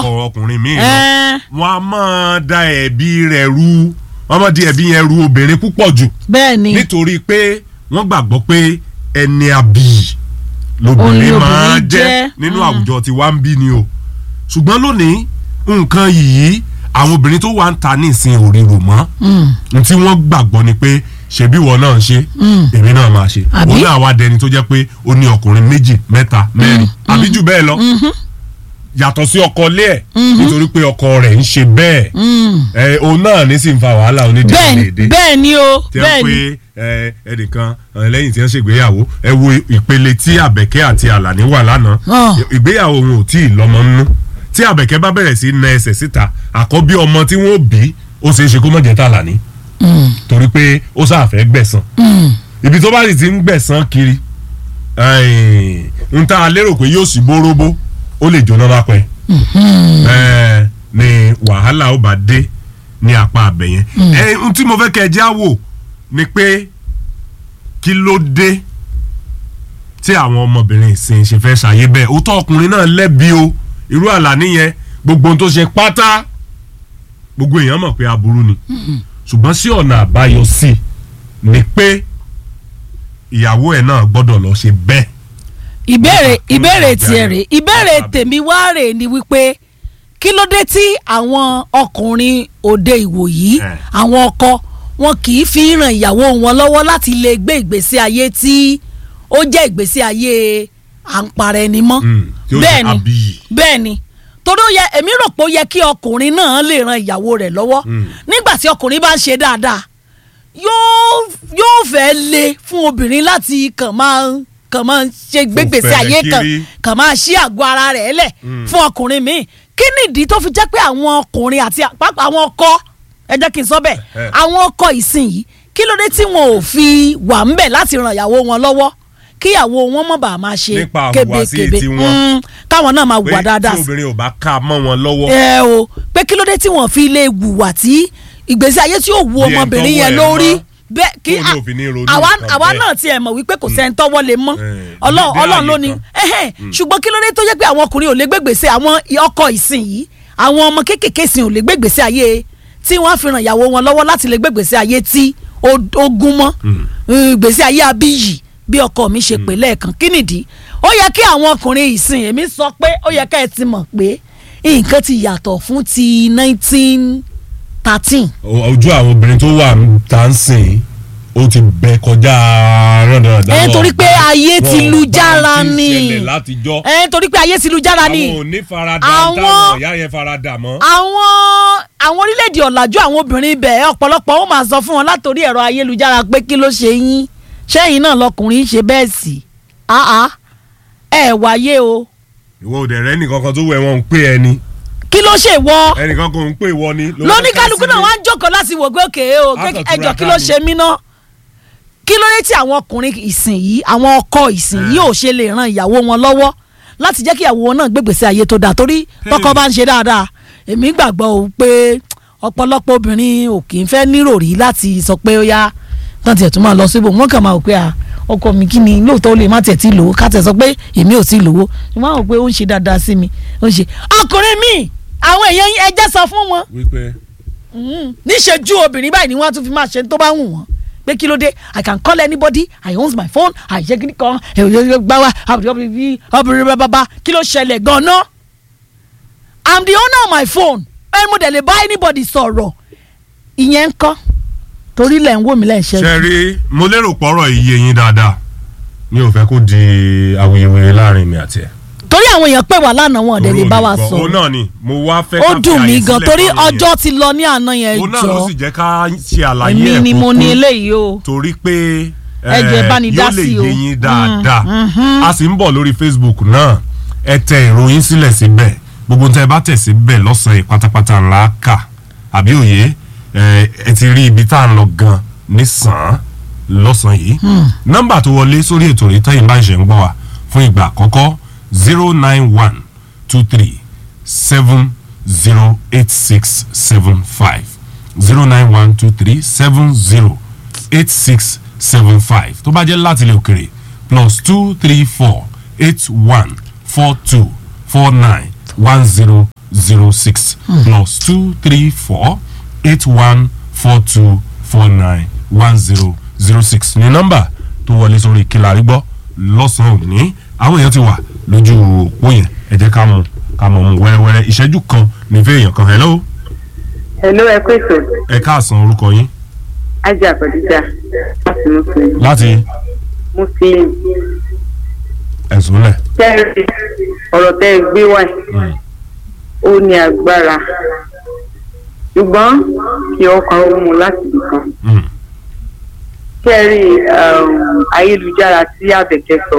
ọkọ ọkùnrin míì lọ Ẹ́n. wọn a máa da ẹ̀bi rẹ̀ ru wọn máa di ẹ̀bi yẹn ru obìnrin púpọ̀ jù bẹ́ẹ̀ ni nítorí pé wọ́n gbàgbọ́ pé ẹni àbí Òun ni lobìnrin máa obìnrin jẹ́ jẹ́. nínú Mm. àwùjọ tí wàá ń bí ni o ṣùgbọ́n lónìí nǹkan yìí àwọn obìnrin tó wà ń ta ní ìsìn òrìrò mọ́ n tí wọ́n gbàgbọ́ ni pé ṣebí wọn náà ń ṣe èmi náà máa ṣe Àbí? òun náà wá dẹni tó jẹ́ pé ó ní ọkùnrin méjì mẹ́ta mẹ́rin àbí jù bẹ́ẹ̀ lọ yàtọ̀ sí ọkọ ilé ẹ̀ nítorí pé ọkọ rẹ̀ ń ṣe bẹ́ẹ̀ ẹ̀ òun náà ní sì ń fa wàhálà onídìí bẹ́ẹ̀ ni léde bẹ́ẹ̀ ni o tí bẹ́ẹ̀ wọ́n ni pe ẹ, ẹnìkan ẹ, lẹ́yìn tí wọ́n ṣègbéyàwó ẹ wo ìpele tí àbẹ̀kẹ́ àti àlàní wà lánàá Ah. ìgbéyàwó wọn ò tí ì lọ́mọ nínú tí àbẹ̀kẹ́ bá bẹ̀rẹ̀ sí na ẹsẹ̀ síta àkọ́bí ọmọ tí wọ́n bí ó ṣeé ṣe kó má jẹ́ tàlàní torí pé ó sáfẹ́ gbẹ̀san ibi tó bá sì ti ń gbẹ̀san kiri ẹ̀yìn, n ta lérò pé yóò sì bóróbó ó lè jóná lápẹ́ ẹ ni wàhálà ó bá dé ní apá abẹ yẹn ẹ n tí mo fẹ́ kẹ́ ẹ já wò ni pé kí ló dé tí àwọn ọmọbìnrin ìsìn ṣe fẹ́ ṣàyé bẹ́ẹ̀ òótọ́ ọkùnrin náà lẹ́bi o irú àlàní yẹn gbogbo ohun tó ṣe pátá gbogbo èèyàn mọ̀ pé aburú ni ṣùgbọ́n sí ọ̀nà àbáyọ sí i ni pé ìyàwó ẹ̀ náà gbọ́dọ̀ lọ ṣe bẹ́ẹ̀ ìbéèrè Bàbá- ìbéèrè bàbá tiẹ̀ rẹ̀. rè ìbéèrè Bàbá- tèmi wá rè ni wípé kí ló dé tí àwọn ọkùnrin òde ìwòyí Eh. àwọn ọkọ wọn kì í fi ràn ìyàwó wọn lọ́wọ́ láti lè gbé ìgbésí ayé tí ó jẹ́ ìgbésí ayé à ń para ẹni mọ́ Mm, tí ó jẹ́ bẹ́ẹ̀ ni abiyì. bẹ́ẹ̀ ni torí ó yẹ èmi rò pé ó yẹ kí ọkùnrin náà lè ran ìyàwó rẹ̀ lọ́wọ́ Mm. nígbà tí ọkùnrin bá ń ṣe dáadáa yóò yóò fẹ́ le fún obìnrin láti kàn máa kàn máa ṣe gbégbèsè fẹ̀rẹ̀ ayé kan kiri. kàn máa ṣí àgọ́ ara rẹ̀ lẹ̀ fún ọkùnrin míì kí nìdí tó fi jẹ́ pé àwọn ọkùnrin àti pàápàá àwọn ọkọ ẹ jẹ́ kí n sọ bẹ́ẹ̀ Eh. àwọn ọkọ ìsìn yìí kí ló dé tí wọn ò fi wà ń bẹ̀ láti ran ìyàwó wọn lọ́wọ́ kíyàwó wọn mọ̀ bá máa ṣe Nípa àhùwàsí kébékébé tiwọn. Mm, káwọn náà máa pé wà dáadáa tí obìnrin ò bá ká a mọ́ wọn lọ́wọ́ ẹ o pé kí ló dé tí wọn fi lè wùwà tí ìgbésí ayé tí yóò wu Bí ẹni ọmọbìnrin tọ́wọ́ yẹn ẹ̀ lórí mọ́. bẹ́ẹ̀ kí Tóun náà fi ní ronú àwa nǹkan àwa bẹ́ẹ̀. náà tiẹ̀ mọ̀ wípé kò sẹ́ni tọ́wọ́ lè mọ́ Eh, Ọlọ́run dé Ọlọ́run àyè ló ní kan. ẹhẹ́n, ṣùgbọ́n kí ló dé tó jẹ́ pé àwọn ọkùnrin ò lè gbégbèsè àwọn ọkọ ìsìn yìí àwọn ọmọ kéékèèké sìn ò lè gbégbèsè ayé tí wọ́n á fi ràn ìyàwó wọn lọ́wọ́ láti lè gbégbèsè ayé tí ó ó gún mọ́ ìgbésí ayé abíyì bí ọkọ mi ṣe pè lẹ́ẹ̀kan kí nìdí ó yẹ kí àwọn ọkùnrin ìsìn èmi sọ pé ó yẹ ká ẹ ti mọ̀ pé nǹkan ti yàtọ̀ fún ti nineteen thirteen O- ojú àwọn obìnrin tó wà ń ta ń sìn ó ti bẹ kọjá rándanràndan ẹ wọn torí pé bá- ayé wọn ti lu bá jára ti ń ni ṣẹlẹ̀ látijọ́ ẹ torí pé ayé ti lu jára ni àwọn ò ní farada Àwọn- táwọn ìyá yẹn farada mọ́. àwọn àwọn orílẹ̀-èdè ọ̀làjú àwọn obìnrin ibẹ̀ ọ̀pọ̀lọpọ̀ ó máa sọ fún wọn látòrí ẹ̀rọ ayélujára pé kí ló ṣe yín ṣẹ́yìn náà lọkùnrin ṣe bẹ́ẹ̀ sí àá ẹ wáyé o ìwọ ò dẹ̀ rẹ́ nìkan kan tó wẹ̀ wọ́n ń pè ẹni kí ló ṣe wọ́ ẹnìkan kan ń pè wọ́n ni. ló lóní fẹ́ kálukú náà sílé. wá ń jókòó láti wò pé òkè o pé Àtọ̀túnra ẹjọ́ kí ká ló ni. ṣe mí ná kí ló dé tí àwọn ọkùnrin ìsìn yìí àwọn ọkọ ìsìn yìí ò ṣe lè ran ìyàwó wọn lọ́wọ́ láti jẹ́ kí ìyàwó wọn náà gbégbèsè ayé tó dáa torí tọkọ bá ń ṣe dáadáa èmi gbàgbọ́ o pé ọ̀pọ̀lọpọ̀ obìnrin ò kì í fẹ́ níròrí láti sọ pé ó yá tán tiẹ̀ tún máa lọ síbò wọ́n kàn máa wò pé à ọkọ mi kí ni lóòótọ́ ó lè má tiẹ̀ tí lówó ká tẹ̀ sọ pé èmi ò tí lówó wọ́n á wò pé ó ń ṣe dáadáa sí mi ó ń ṣe ọkùnrin mi àwọn èèyàn yín ẹjẹ́ sọ fún wọn wípé níṣẹ́jú obìnrin báyìí ni wọ́n á tún fi máa ṣe tó bá wù wọ́n pé kí ló dé i can call anybody i owns my phone i ṣe kíní kan gbáwa obìnrin bàbá kí ló ṣẹlẹ̀ gan-an i'm the owner of my phone ẹ mo dẹ̀ lè bá anybody sọ̀rọ̀ ìyẹn ń kọ́ torí lẹ̀ ń wò mí lẹ̀ ń ṣẹ́jú. ṣe rí mo lérò pọ̀rọ̀ iye yín dáadáa mi ò fẹ́ kó di awuyewuye láàrin mi àti ẹ̀. torí àwọn èèyàn pè wá lánàá wọn ọ̀dẹ̀ lè bá wa Torí sọ̀rọ̀ òun náà ni mo wá fẹ́ ó ká fi dùn mí àyè gan sílẹ̀ torí fáwọn èèyàn. ọjọ́ ti lọ ní àná yẹn òun náà ló jọ sì jẹ́ ká ṣe àlàyé èmi ẹ̀ ni mo ní kúkú. eléyìí o. torí pé Ẹ jẹ́ bá ní dá yóò lè sí o. yé yín dáadáa a sì ń bọ̀ lórí Facebook náà ẹ tẹ ìròyìn sílẹ̀ síbẹ̀ gbogbo tẹ bá tẹ̀ síbẹ̀ lọ́sàn-án yìí pátápátá ńlá kà àbí òye ẹ ẹ ti rí ibi tá à ń lọ gan nísàn-án lọ́sàn-án yìí nọ́mbà tó wọlé sórí ètò rí tẹ́yìn bá ṣe ń gbọ́ wa fún ìgbà àkọ́kọ́ zero nine one two three seven zero eight six seven five zero nine one two three seven zero eight six seven five tó bá jẹ́ láti ilẹ̀ òkèrè plus two three four eight one four two four nine one zero zero six plus two three four eight one four two four nine one zero zero six ní nọ́mbà tó wọlé sórí kílárí gbọ́ lọ́sàn-án òní àwọn èèyàn ti wà lójú òpó yẹn ẹ jẹ́ ká mú ká mọ̀ mú wẹ́rẹ́wẹ́rẹ́ ìṣẹ́jú kan ní fẹ́ èèyàn kan hello Hello, ẹ kú ètò. ẹ káàsán orúkọ yín Ajé Àbọ̀díjà láti Muslim. láti Muslim. ẹ̀sùn lẹ̀. Kẹ́rì ọ̀rọ̀ tẹ́ ẹ gbé wá yìí, ó ní agbára. Ṣùgbọ́n kí ọkàn ó mu láti ibìkan. Mm. Kẹ́rì ayélujára tí Àbẹ̀kẹ́ sọ,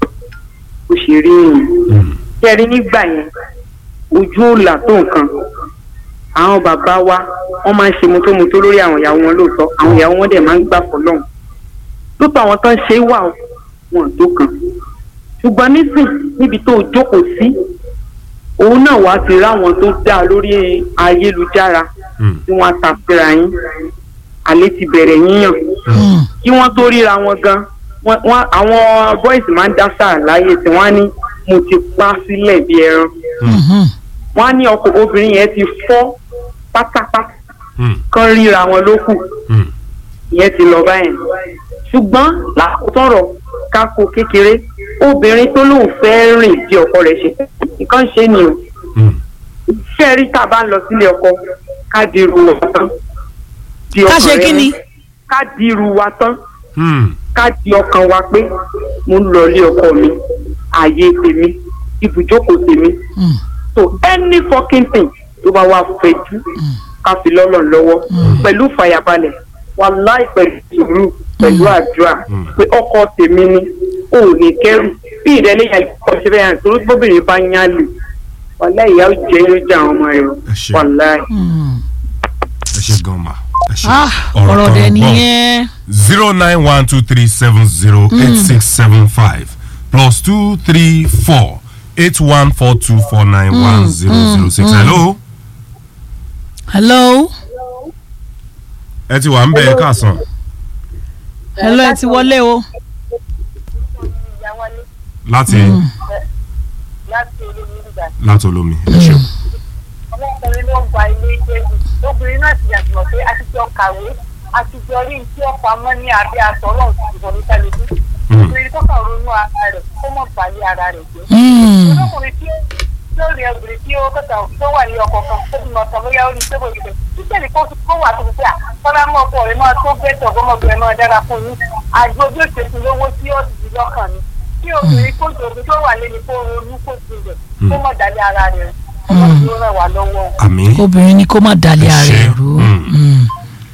ó ṣe rí yìí. Mm. Kẹ́rì nígbà yẹn, ojú ò là tó nǹkan. Àwọn bàbá wa, wọ́n máa ń ṣe mọ́tómọ́tó lórí àwọn ìyàwó wọn lóòótọ́. Àwọn ìyàwó wọn dẹ̀ máa ń gbà fọlọ́hún. lóòótọ́ àwọn tó ń ṣe wà ó, wọn tó kan ṣùgbọ́n nísìn níbi tó jókòó sí òun náà wàá ti ráwọn tó dá lórí ayélujára Mm. tí wọ́n á tàfíra yín àlè ti bẹ̀rẹ̀ yíyàn Mm. kí wọ́n tó ríra wọn gan wọ́n wọ́n- àwọn boys máa ń dá sáà láyé tí wọ́n á ní mo ti pa sílẹ̀ bí ẹran Mhm. wọ́n á ní ọkọ̀ obìnrin yẹn ti fọ́ pátápátá Mm. kán ríra wọn ló kù Mm. ìyẹn ti lọ báyẹn ṣùgbọ́n làkútọ̀rọ̀ kákó kékeré obìnrin tó lóun fẹ́ rìn bí ọkọ rẹ̀ ṣe nǹkan ṣe ni o Mm. ṣé rí tá a bá ń lọ sílé ọkọ ká di irú wa tán di ká ọkàn ṣe rẹ kí ni mú. ká di irú wa tán Mm. ká di ọkàn wa pé mo ń lọ ilé ọkọ mi ààyè tèmi ibùjókòó tèmi Mm. so any fucking thing tó bá wà fẹjú ká fi lọ́lọ́ lọ́wọ́ pẹ̀lú fàyàbalẹ̀ wàláì pẹ̀lú sùúrù pẹ̀lú àdúrà Mm. pé ọkọ tèmi ni ò ní kẹ́rù bí ìrẹ́lẹ̀ yẹn kọ́ ṣe bẹ́ẹ̀ torí bóbìnrin bá yán lù wàláì ìyá ó jẹ́ yóò jẹ́ àwọn ọmọ rẹ̀ o. Ẹ ṣé. wàláì. Mm. ẹ ṣe gan ma ẹ ṣe Ah, ọ̀rọ̀ kan dẹ̀ gbọ́. nìyẹn. zero nine one two three seven zero eight six seven five plus two three four eight one four two four nine one zero zero six hello hello ẹ ti wà ń bẹ ẹ káàsán hello ẹ ti wọlé o. láti láti olómi nígbà tí láti olómi ẹ ṣe ọmọkùnrin ló ń gba ilé ìgbẹ́yìn obìnrin náà ti yàtọ̀ pé a ti jọ kàwé a ti jọ rí tí ọ̀pọ̀ amọ́ ní abẹ́ aṣọ ọlọ́run ti dìbò ní kálíbí obìnrin tó kàn ronú ara rẹ̀ kó mọ̀ balẹ̀ ara rẹ̀ jẹ́ Mm. olókùnrin tí tí ó rí obìnrin tí ó kẹta tó wà ní ọkọ̀ kan tó bímọ tán bóyá ó ní pé bòjú bẹ̀ títẹ̀lé kó kó wà tó fi pé à fọlá mọ́ ọkọ rẹ̀ máa tó bẹ́tọ̀ ọgọ́mọbìnrin máa dára fún yín àgbo bí ó ṣe fi lówó tí ó ti di lọ́kàn ni kí obìnrin kó jòbi tó wà lé ní kó ronú kó tilẹ̀ kó mọ̀ dálé ara rẹ̀ ọmọ tí ó rẹ̀ wá lọ́wọ́. àmì obìnrin ni kó má dalẹ̀ Ẹ ara ṣé. ẹ̀ rú Mm. Mm.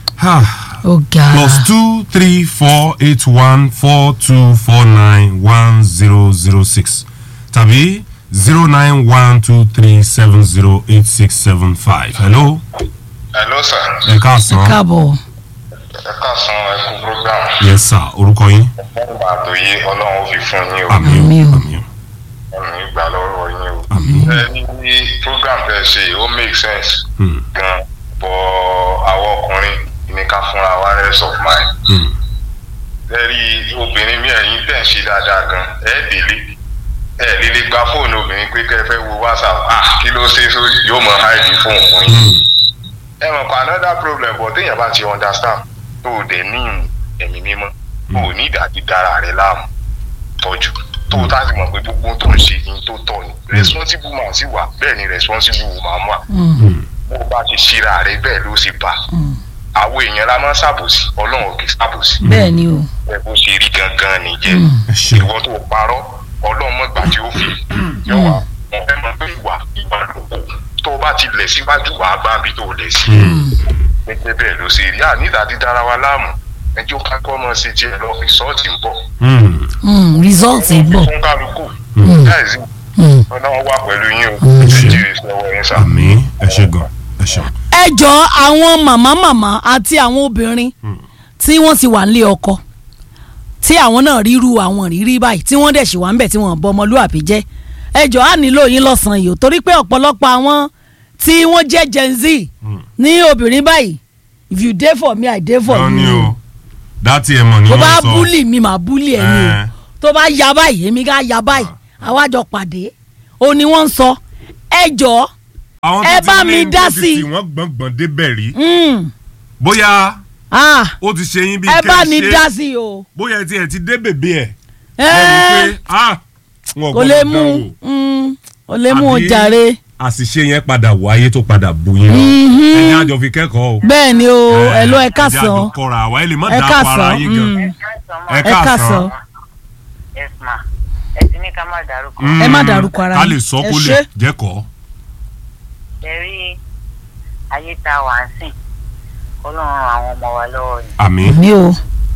ó ga plus two three four eight one four two four nine one zero zero six tàbí zero nine one two three seven zero eight six seven five hello hello sir ẹ káàsán káàbọ̀ ẹ káàsán ẹ kú program yes sir orúkọ yín ọgbà àtòyé ọlọ́run ó fi fún yín o àmì Àmín o o. àmì o ọ̀run ìgbà lọ́wọ́ yín o. Àmín. ẹ ní program tẹ́ ẹ ṣe ó make sense Hmm. gan bọ̀ àwọn ọkùnrin ní ká fúnra wa rest of mind. Hmm. ẹ rí obìnrin mi ẹ̀yìn tẹ̀ ń ṣe dáadáa gan ẹ délé ẹ lílé gba fóònù obìnrin pé kẹ́ ẹ fẹ́ wo whatsapp ah kí ló ṣe so yóò mọ hide fóònù fún yín Hmm. ẹ mọ̀ pa another problem but téèyàn bá ti understand tó o dẹ̀ ní ẹ̀mí mímọ́ o ò ní ìdájí dára rẹ láàmú tọ́jú tó o tá ti mọ̀ pé gbogbo tó ń ṣe ní tó tọ́ ni responsible man sì wà bẹ́ẹ̀ ni responsible woman wà Hmm. bó o bá ti ṣíra rẹ bẹ́ẹ̀ ló sì bá àwọn èèyàn la máa ń ṣàbòsí ọlọ́run kì í ṣàbòsí bẹ́ẹ̀ ni o ẹ bó ṣe rí gangan nìyẹn ẹ ṣe ìwọ tó o parọ́ ọlọ́run mọ̀gbà tí ó fi yọ wá wọn fẹ́ mọ̀ pé ìwà ìwà lóko tó o bá ti lẹ̀ síwájú wàá gbá bí tó o lẹ̀ sí gẹ́gẹ́ bẹ́ẹ̀ ló ṣe rí àníta dídára wa láàmú ẹjọ́ kákọ́ mọ́ sí tiẹ̀ lọ rìsọ́ọ̀tì ń bọ̀ Hmm. Mm, result ń bọ̀ fún kálukú láìsí Mm. ọlọ́run wà pẹ̀lú yín o Mm. nàìjíríà sọ̀rọ̀ yín sà. àmì ẹ ṣe gan ẹ ṣe ẹ jọ àwọn màmá màmá àti àwọn obìnrin tí wọ́n ti wà nílé ọkọ tí àwọn náà ríru àwọn rírí báyìí tí wọ́n dẹ̀ sì wà ń bẹ̀ tí wọ́n bọ ọmọlúwàbí jẹ́ ẹ jọ á nílò yín lọ́sàn-án yìí o torí pé ọ̀pọ̀lọpọ̀ àwọn tí wọ́n jẹ́ gen z ní obìnrin báyìí if you dey for me i dey for gan ni you o dátì ẹ mọ̀ ni tó wọ́n bá sọ búlì mi màá búlì ẹ ni o Eh. tó bá ya báyìí èmi ká ya báyìí àwa jọ pàdé o ni wọ́n ń sọ ẹ jọ àwọn ẹ tó bá ti mi ní dá tó ti sí i. tì wọ́n gbọ̀ngbọ̀n débẹ̀ rí Mm. bóyá Ah, ó ti ṣe yín bí ẹ kẹ́ bá ẹ ní ṣe dá sí i o. bóyá ẹ ti ẹ̀ ti dé bèbè ẹ̀ Ẹ, lẹ́nu pé ah wọn kò lè mú mm, kò lè mú o Àbí- jàre. àṣìṣe yẹn padà wáyé tó padà bù yín lọ Mhm. ẹni àjọ fi kẹ́kọ̀ọ́ o bẹ́ẹ̀ ni o ẹ ló ẹ ẹni àjọ kásán kọra àwa ẹ lè má ẹ dá para kásán yín gan mm, ẹ ẹ kásán yes ma ẹ ti ní ká má dárúkọ ẹ má dárúkọ ara ká yín. lè sọ Ẹ kó ṣé. lè jẹ́kọ̀ọ́ ẹ rí ayé tá a wà ń sìn ọlọ́run àwọn ọmọ wa lọ́wọ́ ni àmín mi o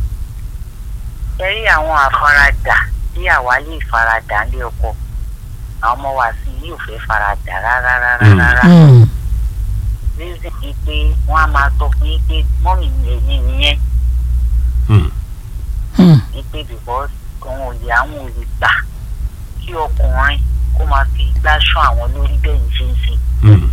ẹ rí àwọn àfaradà tí àwa lè faradà ní ọkọ àwọn ọmọ wa sì yóò fẹ́ faradà rárá rárá Mm. rárá Mm, reason ni pé wọ́n á máa sọ fún yín pé mọ́mì mi ẹ̀yìn nìyẹn Hmm. mm, ni pé because àwọn òye àwọn òye gbà kí ọkùnrin kó máa fi igbá ṣán àwọn lórí bẹ́ẹ̀ ní ṣe ń ṣe Hmm.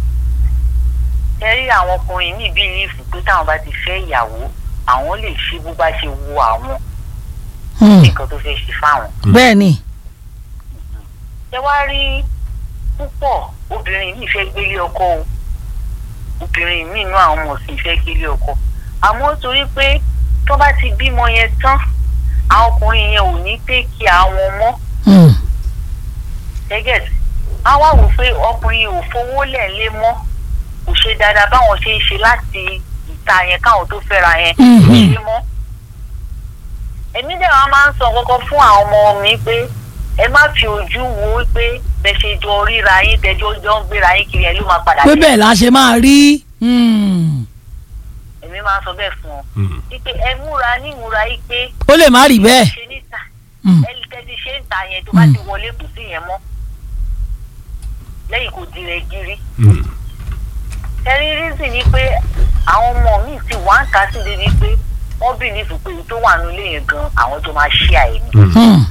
ẹ rí àwọn ọkùnrin ní bílíìfù pé táwọn bá ti fẹ́ ìyàwó àwọn lè ṣe bó bá ṣe wo àwọn mm. nǹkan tó fẹ́ ṣe fáwọn. bẹ́ẹ̀ ni ẹ wá rí púpọ̀ obìnrin yìí fẹ́ gbélé ọkọ o obìnrin míì inú àwọn ọmọ sì fẹ́ gbélé ọkọ àmọ́ torí pé tó bá ti bímọ yẹn tán àwọn ọkùnrin yẹn ò ní pé kí àwọn mọ́ Mm, gẹ́gẹ́ á wá wò pé ọkùnrin ò fowó lẹ̀ lé mọ́ kò ṣe dáadáa báwọn ṣe ń ṣe láti ìta yẹn káwọn tó fẹ́ra yẹn kò Mhm. ṣe mọ́. èmi dẹ̀ wá máa ń sọ kọ́kọ́ fún àwọn ọmọ mi pé ẹ má fi ojú wo pé bẹ́ẹ̀ ṣe jọ ríra yín tẹ́jọ́ jọ ń gbéra yín kiri ẹ ló máa padà pé dé. bẹ́ẹ̀ la ṣe máa rí Mm, èmi máa ń sọ bẹ́ẹ̀ fún ọ Hmm. wípé ẹ múra ní ìmúra yìí pé ó lè má rí bẹ́ẹ̀ ṣe níta Mm, ẹ tẹ́tí ṣe ń ta yẹn tó bá ti wọlé kù sí yẹn mọ́ lẹ́yìn kò di rẹ̀ gírí. Hmm. ẹrí rízì ni pé àwọn ọmọ mi ti wá ń ta sí débi pé wọ́n bìlífù pé èyí tó wà nílé yẹn gan àwọn tó máa ṣí àìní. Hmm. mm,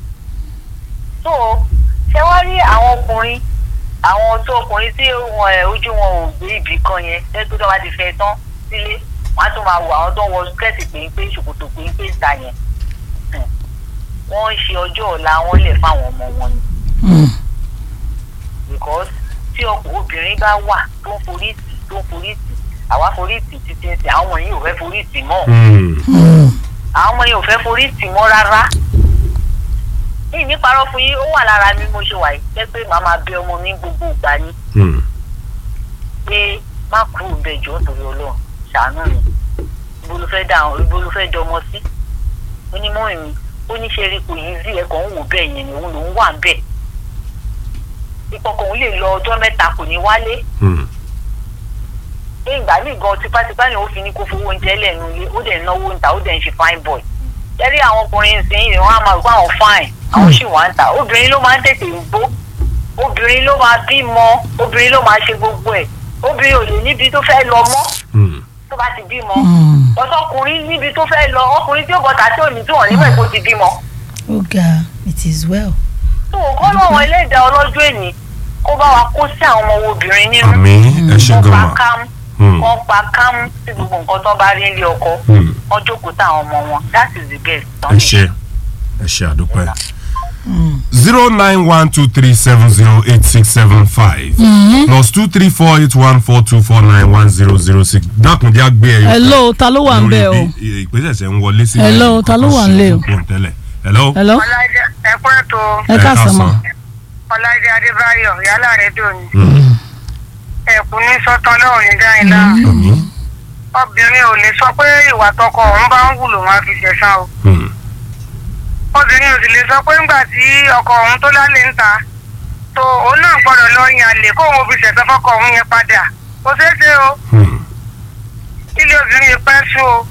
so ṣé wá rí àwọn ọkùnrin àwọn tó ọkùnrin tí wọn ẹ ojú wọn ò gbé ibì kan yẹn lẹ́gbẹ́ tó bá ti fẹ́ tán sílé wọ́n á tún máa wọ àwọn tó ń wọ skẹ́ẹ̀tì péńpé ṣòkòtò péńpé ń ta yẹn Hmm. wọ́n ń ṣe ọjọ́ ọ̀la wọn lẹ̀ fáwọn ọmọ wọn ni mm, because tí ọkọ obìnrin bá wà tó ń forí tì tó ń forí tì àwa forí tì títí ń tì àwọn ọmọ yìí ò fẹ́ forí tì mọ́ Hmm. mm. àwọn ọmọ yìí ò fẹ́ forí tì mọ́ rárá yìí ní parọ́ fún yín ó wà lára mi mo ṣe wà yìí jẹ́ pé màá máa bẹ ọmọ mi gbogbo ìgbà ni Hmm. pé má kúrò bẹ́ẹ̀ jọ́ nítorí ọlọ́run ṣàánú mi ibo ló fẹ́ dá àwọn ibo ló fẹ́ dọmọ sí ó ní mọ́ mi ó ní ṣe rí kò yí sí ẹ̀kọ́ ń wò bẹ́ẹ̀ yẹn ni òun lòún wà ń bẹ̀ ìkọkọ̀ òun lè lọ ọjọ́ mẹ́ta kò ní wálé Hmm. ní ìgbà míì gan tipátipá ni ó fi ní kó fowó oúnjẹ lẹ́nu ilé ó dẹ̀ náwó ń ta ó dẹ̀ ń ṣe fine boy jẹ́rí àwọn ọkùnrin ìsìn wọn á máa gbọ́ àwọn fine àwọn sì wá ń ta obìnrin ló máa ń tètè gbó obìnrin ló máa bímọ obìnrin ló máa ṣe gbogbo ẹ̀ obìnrin ò lè níbi tó fẹ́ lọ mọ́ Hmm. tó bá ti bímọ Mm. ọ̀sọ́kùnrin níbi tó fẹ́ lọ ọkùnrin tí ó bọ̀tà tí ò ní tí wọ́n nígbà tó ti bímọ ó ga it is well. tó kọ́ lọ́wọ́ ẹlẹ́dàá ọlọ́jọ́ èní kó bá wa kó sí àwọn ọmọ obìnrin nínú àmín ẹ ṣe wọ́n gan pa ma kámú Hmm. wọ́n pa kámú sí gbogbo nǹkan tó bá rí nílé ọkọ Hmm. wọ́n jókòó táwọn ọmọ wọn that is the best. ẹ ṣe ẹ ṣe àdúpẹ́ Mm. zero nine one two three seven zero eight six seven five plus two three four eight one four two four nine one zero zero six dákúndé àgbé ẹyọ kan hello ta ló wà ń bẹ̀ o lórí bí ìpèsè ń wọlé sí Hello, ta ló wà nílé o? tẹ́lẹ̀ hello hello ọlájà ẹ̀kọ́ ètò ẹ káàsán mọ́ ọlájà adébáyọ̀ yálà rẹ̀ dòní Hmm. ẹ̀kú ní sọ́tàn lọ́wọ́ ní dáìlá àmín obìnrin ò lè sọ pé ìwà tọkọ òun bá ń wù lòun á fi ṣẹ̀san o Hmm. obìnrin ò sì lè sọ pé ńgbà tí ọkọ òun tó lálẹ́ ń ta tó òun náà gbọ́dọ̀ lọ yan àlè kóun fi ṣẹ̀san fọ́kọ òun yẹn padà kò ṣeé ṣe o Hmm. ilé obìnrin yìí pẹ́ sú o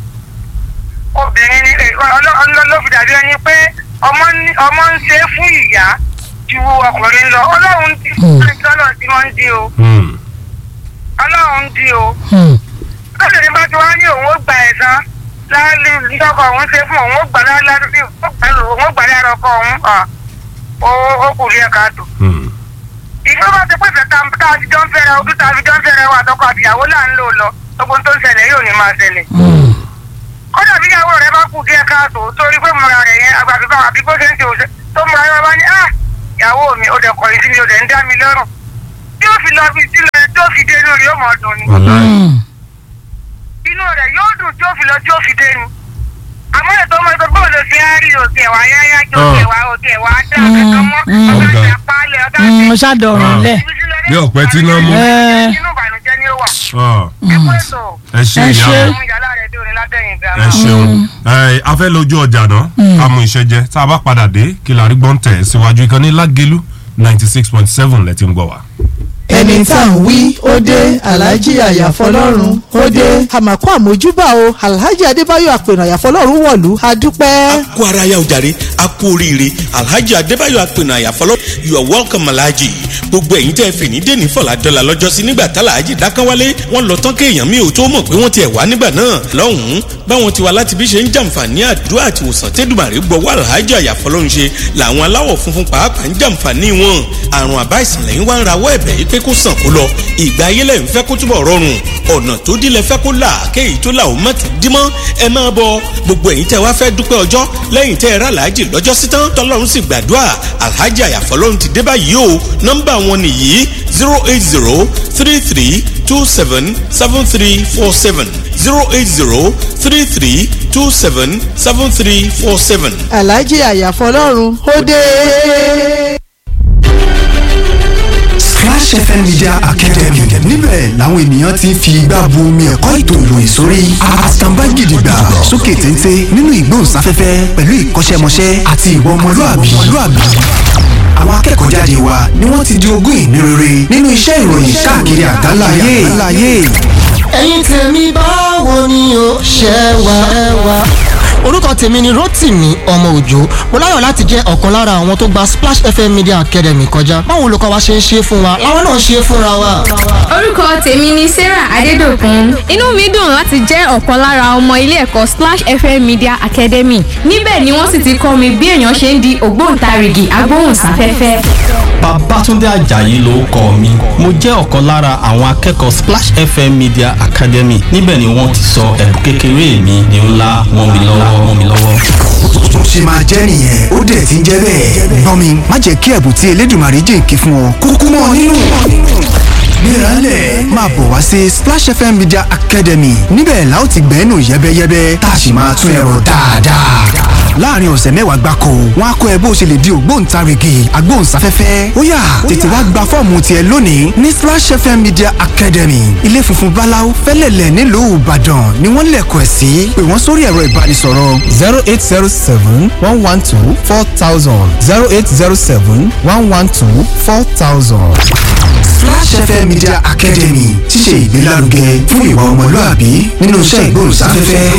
obìnrin ni ọlọ́ ló fi dàbí ẹni pé ọmọ ń- ọmọ ń ṣe é fún ìyá ju ọkùnrin lọ ọlọ́run ti lọ́nà tí wọ́n ń di o Hmm. ọlọ́run ń di o Hmm. lọ́sẹ̀rẹ̀ bá ti wá ní òun ó gba ẹ̀san láàlú ìjọba òun ṣe fún òun ó gbà láàlú òun ó gbà lára ọkọ òun à, ó- ó kù rí ẹ̀ka tó Hmm. ìjọba ti pèsè tá tá a ti jọ ń fẹ́ra ojú tá a fi jọ ń fẹ́ra wa àtọkọ àtìyàwó là ń lò lọ gbogbo ohun tó ń ṣẹlẹ̀ yóò ní máa ṣẹlẹ̀ Mm. kódà bí ìyàwó rẹ bá kù díẹ̀ káàtó torí pé múra rẹ̀ yẹn àgbàbí bá àbí bó ṣe ń ṣe òṣè tó múra rẹ bá ní à ìyàwó mi ò dẹ̀ kọ̀yìn sí mi ò dẹ̀ ń dá mi lọ́rùn tí yóò fi lọ fi sílẹ̀ tó fi dé inú rẹ̀ yóò mọ̀ dùn ni wàláì inú rẹ̀ yóò dùn tó fi lọ tó fi dé ni àmọ́ ètò ọmọ ètò bóòlù fi á rí òkè wá yáyá jọ òkè wá òkè wá dá kankan mọ́ Mm. ọ̀gá Ọ̀gá. ìjà pálẹ̀ ọ̀gá mo ìjà ṣàdọ̀rùn lẹ̀ Bí ọ̀pẹ tí iná mú. Ẹ. inú ìbànújẹ́ ni ó wà Ọ, ẹ kú ètò ẹ ṣe Ẹ ìyá ṣé. mi. ọmọ ìyálà rẹ̀ dé orin látẹ̀yìn ẹ gàmà. ṣeun ẹ a fẹ́ lójú ọjà náà ká mú iṣẹ́ jẹ tá a bá padà dé kí la rí gbọ́n tẹ̀ síwájú ìkànnì lágẹ̀lú ninety six point seven lẹ́tí ń gbọ́ wa. ẹni tá à ń wí ó dé alhaji àyàfọlọ́run ó dé. àmàkù àmójúbà o alhaji adébáyọ̀ àpènà àyàfọlọ́run wọ̀lú a dúpẹ́. kó ara ya ojàre a kú oríire alhaji adébáyọ̀ apẹ̀nà àyàfọlọ́ you are welcome alhaji gbogbo ẹ̀yin tẹ́ fìní dèní fọlá dọ́là lọ́jọ́sí nígbà tá alhaji dákánwálé wọ́n lọ tán kéèyàn mi ò tó mọ̀ pé wọ́n ti ẹ̀ wá nígbà náà lọ́hùn-ún báwọn ti wá láti bí ṣe ń jàǹfààní àdúrà àti ìwòsàn tẹ́dùmàrè gbọ́wọ́ alhaji àyàfọlọ́ ń ṣe làwọn aláwọ̀ funfun pàápàá ń jàǹfààní wọn àrùn àbá ìsìnlẹ̀ ń wá ń rawọ́ ẹ̀bẹ̀ yìí pé kó sàn kó lọ ìgbà ayé lẹ́yìn fẹ́ kó túbọ̀ rọrùn ọ̀nà tó dílé fẹ́ kó là kéyìí tó là ó má tún dímọ́ ẹ máa bọ gbogbo ẹ̀yin tẹ́ wá fẹ́ dúpẹ́ ọjọ́ lẹ́yìn tẹ́ ẹ rà láàjì lọ́jọ́ sí tán tọ́lọ́run sì gbàdúrà alhaji àyàfọ́lọ́run ti dé báyìí o nọ́mbà wọn nìyí zero eight zero three three two seven seven three four seven zero eight zero three three two seven seven three four seven. alhaji àyàfọlọ́run ó dé. Splash FM Media Academy níbẹ̀ làwọn ènìyàn ti ń fi igbá bu omi ẹ̀kọ́ ètò ìròyìn sórí àtàǹbá gidigba sókè téńté nínú ìgbóhùnsáfẹ́fẹ́ pẹ̀lú ìkọ́ṣẹ́mọṣẹ́ àti ìwà ọmọlúàbí. àwọn akẹ́kọ̀ọ́ jáde wa ni wọ́n ti di ogún ìní rere nínú iṣẹ́ ìròyìn káàkiri àgbáláyé. ẹ̀yin tèmi báwo ni o ṣe wà ẹ wà. orúkọ tèmi ni rotimi ọmọ òjò mo láyọ̀ láti jẹ́ ọ̀kan lára àwọn tó gba splash fm media academy kọjá báwo olùkọ́ wa ṣe ń ṣe fún wa làwọn náà ń ṣe fúnra wa. orúkọ tèmi ni sarah adédọ̀kun inú mi dùn láti jẹ́ ọ̀kan lára ọmọ ilé ẹ̀kọ́ splash fm media academy níbẹ̀ ni wọ́n sì ti kọ́ mi bí èèyàn ṣe ń di ògbóǹtarìgì agbóhùnsáfẹ́fẹ́. Babátúndé Àjàyí ló kọ mi. Mo jẹ́ ọ̀kan lára àwọn akẹ́kọ̀ọ́ Splash FM Media Academy. Níbẹ̀ ni wọ́n ti sọ ẹ̀bùn kékeré mi di ńlá mọ́ mi lọ́wọ́ mọ́ mi lọ́wọ́. tó ṣe máa jẹ́ nìyẹn ó dẹ̀ ti ń jẹ́ bẹ́ẹ̀. gbọ́n mi má jẹ́ kí ẹ̀bùn tí elédùnmarè jìnkì fún ọ kúkú mọ́ ọ nínú. gbéraálẹ̀ máa bọ̀ wá sí Splash FM Media Academy níbẹ̀ la ó ti gbẹ́nu yẹ́bẹ́yẹ́bẹ́ tá a sì máa tún ẹ̀rọ dáadáa. láàrin ọ̀sẹ̀ mẹ́wàá gbáko wọn á kọ́ ẹ bó ṣe lè di ògbóǹtarìgì agbóhùnsáfẹ́fẹ́ ó yá tètè wá gba fọ́ọ̀mù tiẹ̀ lónìí ní Splash FM Media Academy ilé funfun báláú fẹ́lẹ̀lẹ̀ nílùú Ìbàdàn ni wọ́n lẹ̀kọ̀ ẹ̀ sí pé wọ́n sórí ẹ̀rọ ìbánisọ̀rọ̀ zero eight zero seven one one two four thousand zero eight zero seven one one two four thousand. Splash FM Media Academy ti ṣe ìgbélárugẹ fún ìwà ọmọlúàbí nínú iṣẹ́ ìgbóhùnsáfẹ́fẹ́.